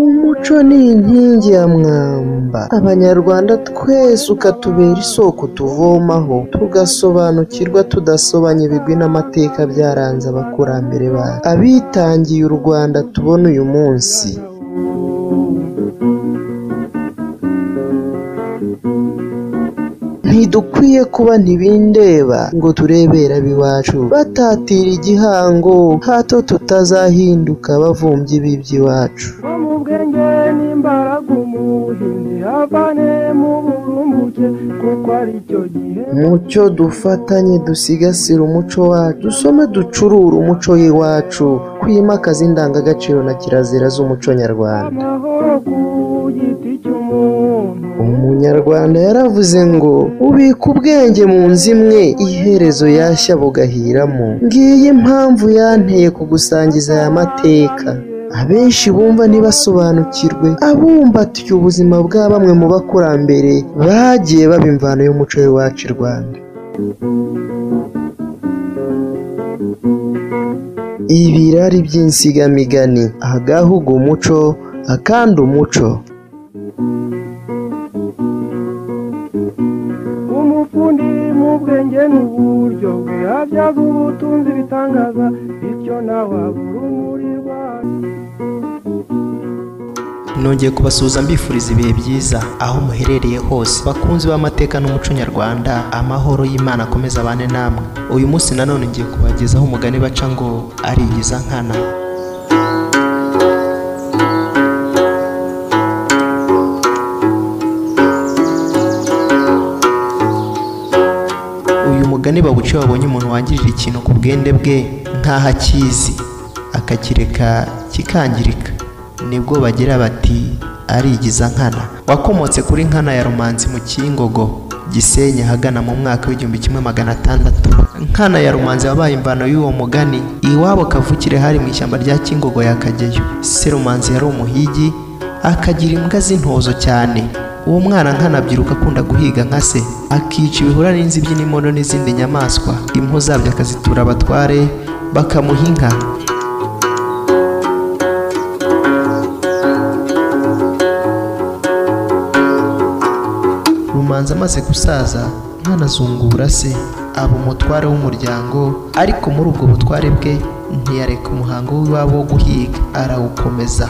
Umuco ni inkingi ya mwamba Abanyarwanda twese ukatubera isoko tuvomaho, tugasobanukirwa tudasobanya ibigwi n'amateka byaranze abakurambere bacu, abitangiye u Rwanda tubona uyu munsi. Ntidukwiye kuba ntibindeba ngo turebere ab'iwacu batatira igihango, hato tutazahinduka abavubyi b'iby'iwacu. Bo mu bwenge n'imbaraga umuhinzi avane mu burumbuke kuko aricyo gihe. Mucyo dufatanye dusigasire umuco wacu, dusome ducurure umuco w'iwacu, twimakaze indangagaciro na kirazira z'umuco nyarwanda. Umunyarwanda yaravuze ngo ubika ubwenge mu nzu imwe, iherezo yashya bugahiramo. Ngiyo impamvu yanteye kugusangiza aya mateka. Abenshi bumva ntibasobanukirwe, abumbatiye ubuzima bwa bamwe mu bakurambere bagiye baba imvano y'umuco w'iwacu i Rwanda. Ibirari by'insigamigani agahuga umuco, akandi umuco. Umufundi mu bwenge n'uburyo bwe abyaza ubutunzi ibitangaza, bityo nawe abura umurimo. Nongeye kubasuhuza mbifuriza ibihe byiza aho muherereye hose, bakunzi b'amateka n'umuco nyarwanda, amahoro y'Imana akomeze abane namwe. Uyu munsi nanone ngiye kubagezaho umugani baca ngo arigiza nkana. Uyu mugani bawuca iyo babonye umuntu wangirira ikintu ku bwende bwe nk'aho akizi akakireka kikangirika, nibwo bagira bati arigiza nkana. Wakomotse kuri Nkana ya Rumanzi mu Cyingogo Gisenyi ahagana mu mwaka w'igihumbi kimwe magana atandatu. Nkana ya Rumanzi wabaye imvano y'uwo mugani iwabo kavukire hari mu ishyamba rya Cyingogo ya Kageyo. Se Rumanzi yari umuhigi akagira imbwa z'intozo cyane uwo mwana nkana abyiruka akunda guhiga nka se akica ibihura n'inzibyi n'imono n'izindi nyamaswa impu zabyo akazitura abatware bakamuha inka rumanza amaze gusaza nkana azungura se aba umutware w'umuryango ariko muri ubwo butware bwe ntiyareka umuhango w'iwabo wo guhiga arawukomeza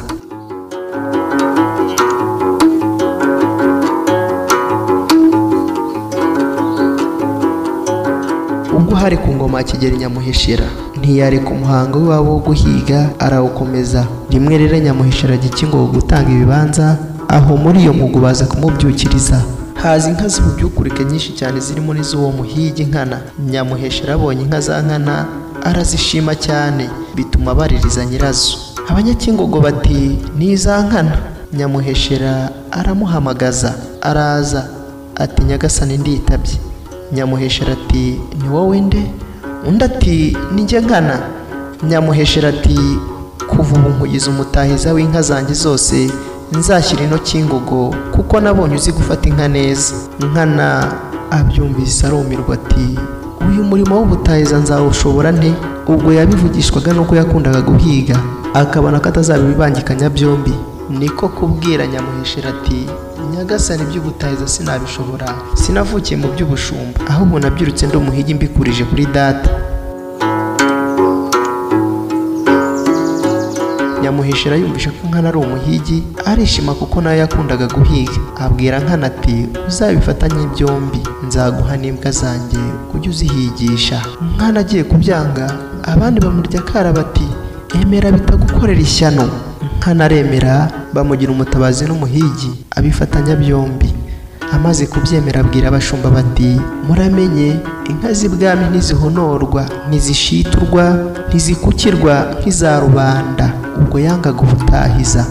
ubwo hari ku ngoma ya kigeli nyamuheshera ntiyareka umuhango w'iwabo wo guhiga arawukomeza rimwe rero nyamuheshera ajya ikingogo gutanga ibibanza aho muri iyo mugu baza kumubyukiriza haza inka z'ibubyukurike nyinshi cyane zirimo n'iz'uwo muhigi nkana nyamuheshera abonye inka za nkana arazishima cyane bituma baririza nyirazo abanyakingogo bati ni iza nkana nyamuheshera aramuhamagaza araza ati nyagasani nditabye nyamuheshera ati ni wowe nde undi ati nijye nkana nyamuheshera ati kuva ubu nkugize umutahiza w'inka zanjye zose nzashyira ino kingogo kuko nabonye uzi gufata inka neza nkana abyumvise arumirwa ati uyu murimo w'ubutahiza nzawushobora nte ubwo yabivugishwaga nuko yakundaga guhiga akabona ko atazabibangikanya byombi niko kubwira nyamuheshera ati nyagasani by'ubutahiza sinabishobora sinavukiye mu by'ubushumba ahubwo nabyirutse ndi umuhigi mbikurije kuri data nyamuheshera yumvise ko nkana ari umuhigi arishima kuko nawe yakundaga guhiga abwira nkana ati uzabifatanye byombi nzaguha n'imbwa zanjye ujye uzihigisha nkana agiye kubyanga abandi bamurya akara bati emera bitagukorera ishyano nkanaremera bamugira umutabazi n'umuhigi abifatanya byombi amaze kubyemera abwira abashumba bati muramenye inka z'ibwami ntizihonorwa ntizishiturwa ntizikukirwa nk'iza rubanda ubwo yangaga ubutahiza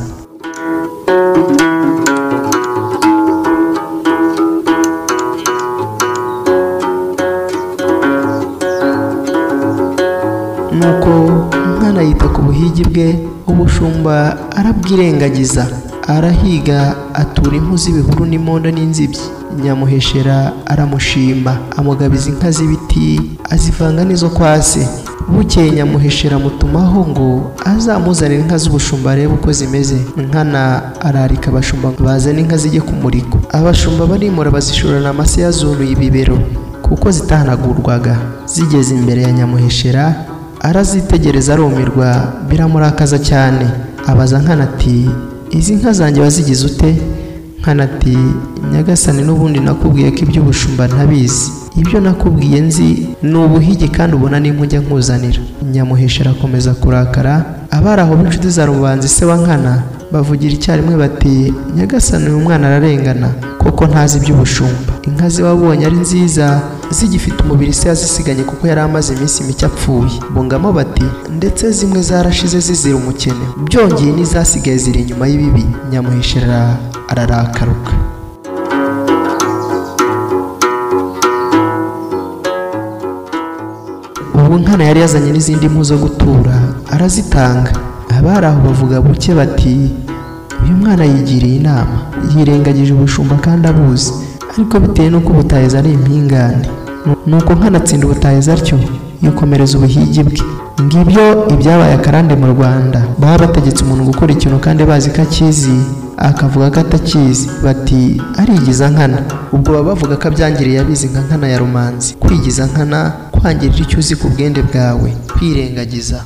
nuko umwana yita ku buhigi bwe ubushumba arabwirengagiza arahiga atura impu z'ibihuru n'imondo n'inzibyi nyamuheshera aramushima amugabiza inka z'ibiti azivanga n'izo kwa se bukeye nyamuheshera amutumaho ngo azamuzanire inka z'ubushumba arebe uko zimeze nkana ararika abashumba bazana inka zijye kumurika abashumba barimura bazishorana amase yazunuye ibibero kuko zitahanagurwaga zigeze imbere ya nyamuheshera arazitegereza arumirwa biramurakaza cyane abaza nkana ati izi nka zanjye wazigize ute nkana ati nyagasani n'ubundi nakubwiye ko iby'ubushumba ntabizi ibyo nakubwiye nzi ni ubuhigi kandi ubona nimba ujya nkuzanira nyamuheshera akomeza kurakara abari aho b'inshuti za rubanza se wa nkana bavugira icyarimwe bati nyagasani uyu mwana ararengana kuko ntazi iby'ubushumba inka ziwabonye ari nziza zigifite umubiri se yazisiganye kuko yari amaze iminsi mike apfuye bungamo bati ndetse zimwe zarashize zizira umukene byongeye n'izasigaye ziri inyuma y'ibibi nyamuheshera ararakaruka ubu nkana yari yazanye n'izindi mpu zo gutura arazitanga abari aho bavuga buke bati uyu mwana yigiriye inama yirengagije ubushumba kandi abuzi ariko bitewe n'uko ubutahiza ari impingane nuko nkanatsinda ubutahiza atyo yikomereza ubuhigi bwe ngibyo ibyabaye akarande mu rwanda baba bategetse umuntu gukora ikintu kandi bazi ko akizi akavuga ko atakizi bati arigiza nkana ubwo baba bavuga ko abyangiriye abizi nka nkana ya rumanzi kwigiza nkana kwangirira icyo uzi ku bwende bwawe kwirengagiza